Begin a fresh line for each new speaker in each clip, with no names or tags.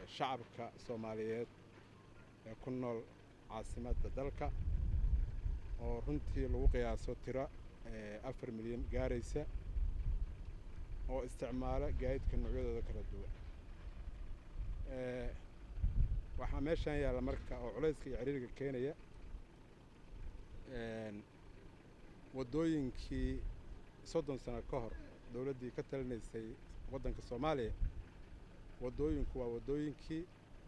shacabka soomaaliyeed ee ku nool caasimadda dalka oo runtii lagu qiyaaso tiro afar milyan gaaraysa oo isticmaala gaadiidka noocyadooda kala duwan waxaa meeshaan yaalla marka oo culayska iyo ciriiriga keenaya waddooyinkii soddon sano ka hor dowladdii ka talinaysay waddanka soomaaliya waddooyinku waa waddooyinkii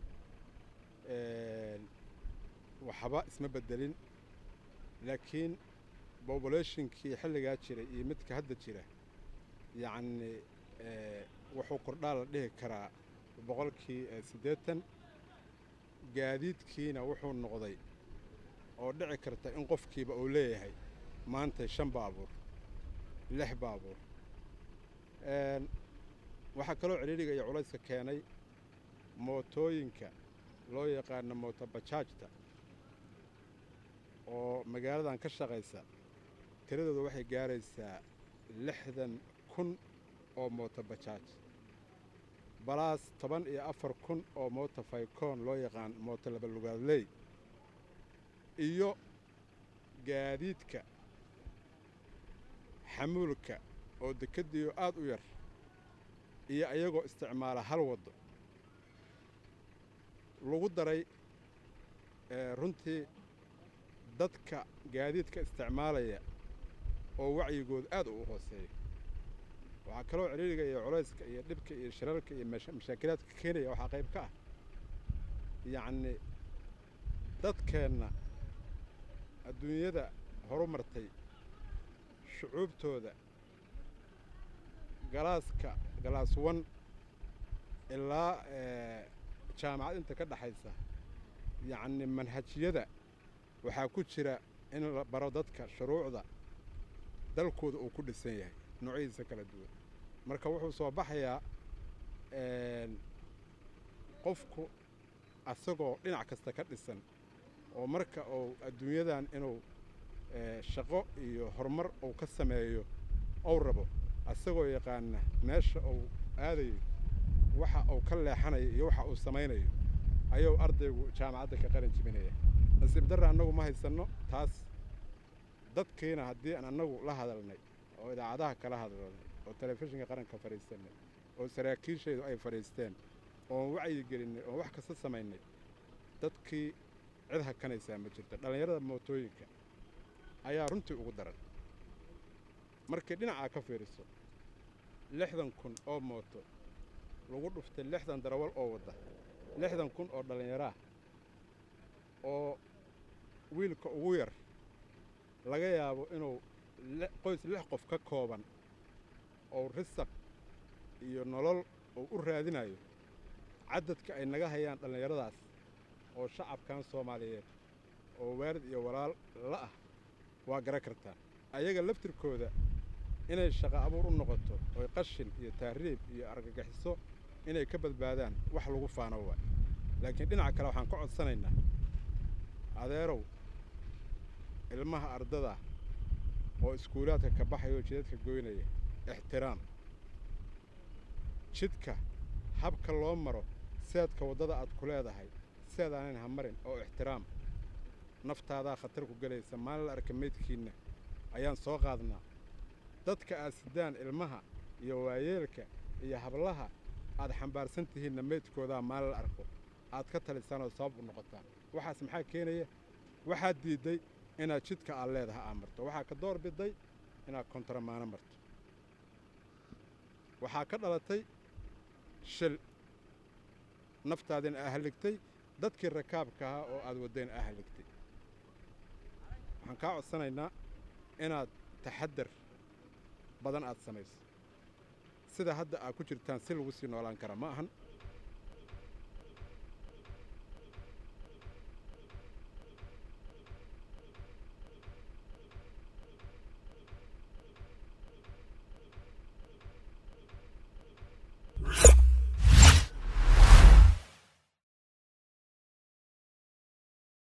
waxba isma beddelin laakiin bobulationkii xilligaa jiray iyo midka hadda jira yacni wuxuu kordhaa la dhihi karaa boqolkii siddeetan gaadiidkiina wuxuu noqday oo dhici karta in qofkiiba uu leeyahay maanta shan baabuur lix baabuur waxaa kaloo cidhiidhiga iyo culayska keenay mootooyinka loo yaqaano mootobajaajta oo magaaladan ka shaqaysa tiradooda waxay gaaraysaa lixdan kun oo mootobajaaj balaas toban iyo afar kun oo mooto faykoon loo yaqaan mooto labalugaadley iyo gaadiidka xamuulka oo dekeddiiyo aad u yar iyo ayagoo isticmaala hal waddo lagu daray runtii dadka gaadiidka isticmaalaya oo wacyigood aad u hooseeya waxaa kaloo ciriiriga iyo culayska iyo dhibka iyo shirarka iyo mashaakilaadka keenaya waxaa qayb ka ah yacni dadkeenna adduunyada horu martay shucuubtooda galaaska galaas wan ilaa jaamacad inta ka dhexaysa yacni manhajyada waxaa ku jira in la baro dadka shuruucda dalkooda uu ku dhisan yahay noocyadiisa kala duwan marka wuxuu soo baxayaa qofku asagoo dhinac kasta ka dhisan oo marka uu adduunyadan inuu shaqo iyo horumar uu ka sameeyo ou rabo asagoo yaqaana meesha uu aadayo waxa uu ka leexanayo iyo waxa uu samaynayo ayuu ardaygu jaamacadda ka qaran jibinaya nasiib darra annagu ma haysanno taas dadkiina haddii aan annagu la hadalnay oo idaacadaha kala hadalnay oo telefishinka qaranka fadhiisanay oo saraakiishaydu ay fadhiisteen oon wacyi gelinnay oon wax kasta samaynay dadkii cid hakanaysaa ma jirto dhallinyarada mootooyinka ayaa runtii ugu daran markii dhinacaa ka fiiriso lixdan kun oo mooto lagu dhuftay lixdan darawal oo wadda lixdan kun oo dhallinyaraah oo wiilka ugu yar laga yaabo inuu qoys lix qof ka kooban oo risaq iyo nolol uu u raadinayo caddadka ay naga hayaan dhallinyaradaas oo shacabkan soomaaliyeed oo waalid iyo walaal la ah waa gara kartaa ayaga laftirkooda inay shaqo abuur u noqoto oy qashin iyo tahriib iyo argagixiso inay ka badbaadaan wax lagu faano waay laakiin dhinaca kale waxaan ka codsanaynaa adeerow ilmaha ardada oo iskuulaadka ka baxaya oo jidadka goynaya ixtiraam jidka habka loo maro seedka waddada aad ku leedahay seedaanan ha marin oo ixtiraam naftaadaa khatar ku gelaysa maalin la arka meydkiinna ayaan soo qaadnaa dadka aad sidaan ilmaha iyo waayeelka iyo hablaha aad xambaarsan tihiinna meydkoodaa maalin la arko aad ka talisaan oo sabab u noqotaan waxaas maxaa keenaya waxaad diidday inaad jidka aad leedaha aa marto waxaa ka door biday inaad kontaramaano marto waxaa ka dhalatay shil naftaadina aa halligtay dadkii rakaabka ahaa oo aad waddayna aa halligtay waxaan kaa codsanaynaa inaad taxaddar badan aad samayso sida hadda aad ku jirtaan si lagu sii noolaan kara ma ahan